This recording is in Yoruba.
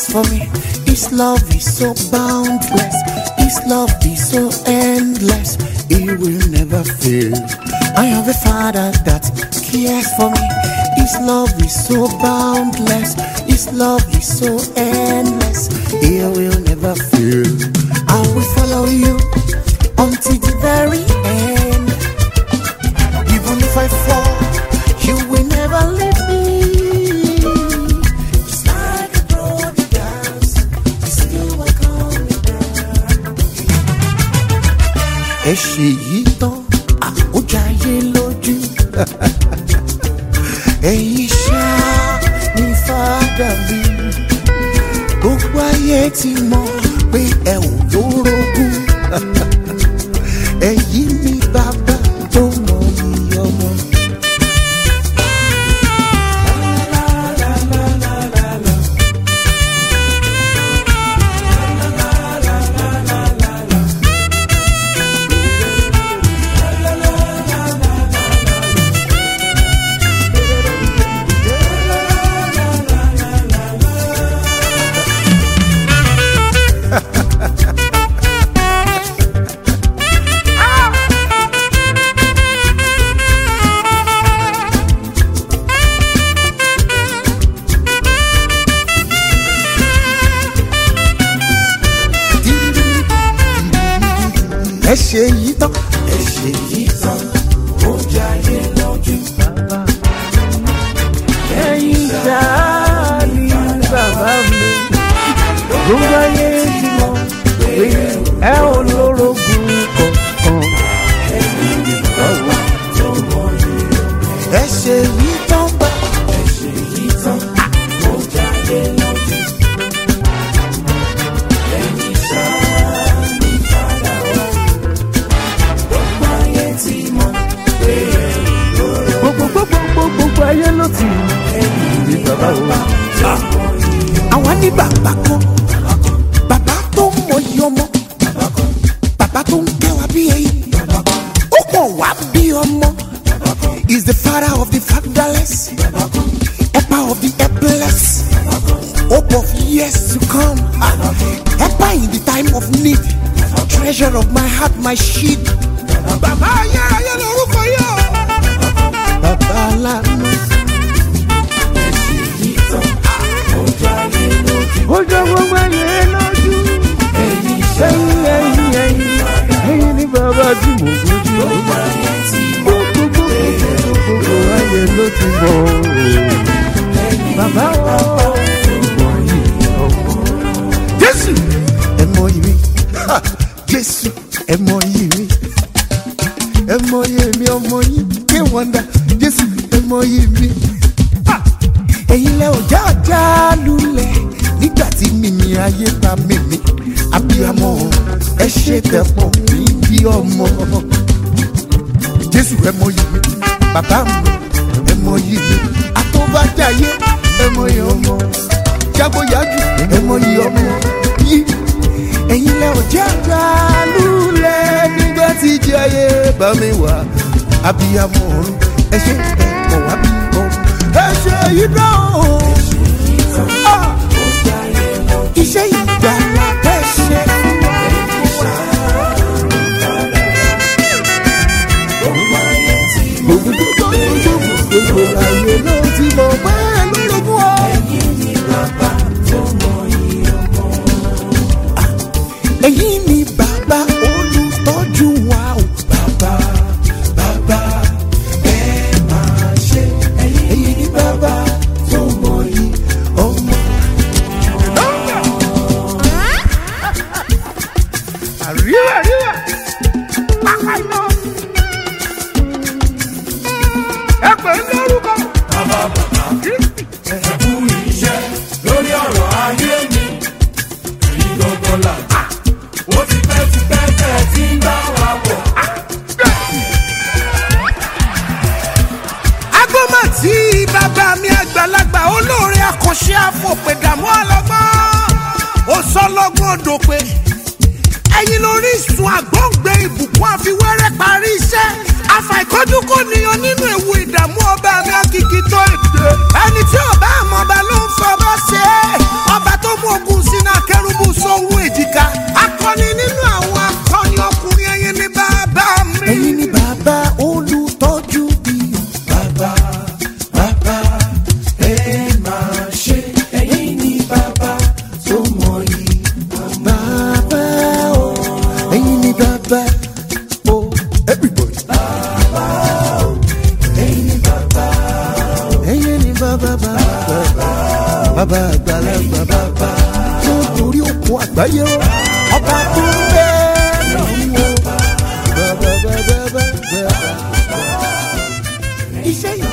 for me. His love is so boundless. His love is so endless. He will never fail. I have a father that cares for me. His love is so boundless. His love is so endless. He will never fail. I will follow you until the very end. Even if I fall, you will never leave me. It's like a broken dance. You still walk on me ẹ ṣe yìí tán àkójáyé lójú ẹ̀yin ṣá ní fàdà mi gbogbo ayé ti mọ̀ pé ẹ ò lórogún ẹ̀yin ní bàbá tó mọ iye ọmọ. ẹ ṣe yìí tán. ẹ ṣe yìí tán ó jayé lójú. ẹ̀yin ṣáá ní bàbá mi gbogbo ayé ti mọ̀ pé ẹ ò lórogún kankan. ẹ ṣe yìí tán bá. ẹ ṣe yìí tán ó jayé lójú. ẹ̀yin ṣáá ní padà wá. gbogbo ayé ti mọ̀ pé gbogbo gbogbo gbogbo gbogbo ayé ló ti mọ̀ ẹ̀yin ní bàbá wa. àwa ní bàbá kan bàbá tó ń mọyì ọmọ bàbá tó ń kẹ́ wa bí ẹyin ó pọ̀ wá bí ọmọ is the father of the fatherless helper of the helpless hope of years to come helper in the time of need treasure of my heart my shield bàbá ayérayé lórúkọ yóò bàbá aláàánú. ó jọ gbogbo ayé lójú. ẹ̀yin ẹ̀yin ẹ̀yin ẹ̀yin ní bàbá tí mo gbójú. gbogbo gbogbo gbogbo ayé ló ti mọ̀ bàbá wa. jésù ẹ mọ ìmí jésù ẹ mọ ìmí ẹ mọ ìmí ọmọ yín ké wọ́ndà jésù ẹ mọ ìmí ẹ̀yin lẹ ò já ọjà lulẹ̀ nígbà tí mímí ayé bá mímí abiyamọ ẹ ṣe tẹpọ mí bí ọmọ jésù ẹ mọ ìmí bàbá mi ẹ mọ ìmí àtọ́bàjáyé ẹ mọ ìyá ọmọ jágbóyájú ẹ mọ ìyá ọmọ yìí ẹ̀yin lẹ ò jẹ́ àgbà lulẹ̀ nígbà tí jẹ́ ayé bá mi wá abiyamọ ọ̀run ẹ ṣe ẹ kọ̀ wá bí ọmọ ẹ ṣe yìí náà Ah! iṣẹ́ ìgbàlá ẹ ṣe fún wa. gbogbo gbogbo gbogbo gbogbo ayé ló ti mọ̀ pé lórúkọ èyí ni bàbá olùtọ́jú wa o. bàbá bàbá ẹ máa ṣe èyí ni bàbá tó mọ yìí ọmọ. àríwá àríwá pápá iná. ẹ pè é lórúkọ. Kristi. ẹ̀kú iṣẹ́ lórí ọ̀rọ̀ ayé mi èyí gbọ́ngàn làgbà ó ti pẹ́ ti pẹ́ tẹ̀ tí ń bá wa bọ̀. agbọ́mọ̀ tí bàbá mi àgbàlagbà olóore àkànṣe àfọ̀pẹ̀dàmú ọlọ́gbọ́n ó sọ lọ́gbọ́n dòpè ẹ̀yin lórí ìsun àgbọ̀ǹgbẹ ìbùkún àfiwẹ́rẹ́ parí iṣẹ́ àfàìkọ́jú kò níyan nínú ewu ìdààmú ọba mi àkìkì tó èdè ẹni tí ọba àmọ́ba ló ń fọba ṣe é ọba tó mú ogun àgbáyé o ọba tó ń bẹ lọ́wọ́ bẹ́ẹ̀ bẹ́ẹ̀ bẹ́ẹ̀ bẹ́ẹ̀ bẹ́ẹ̀. iṣẹ́ yìí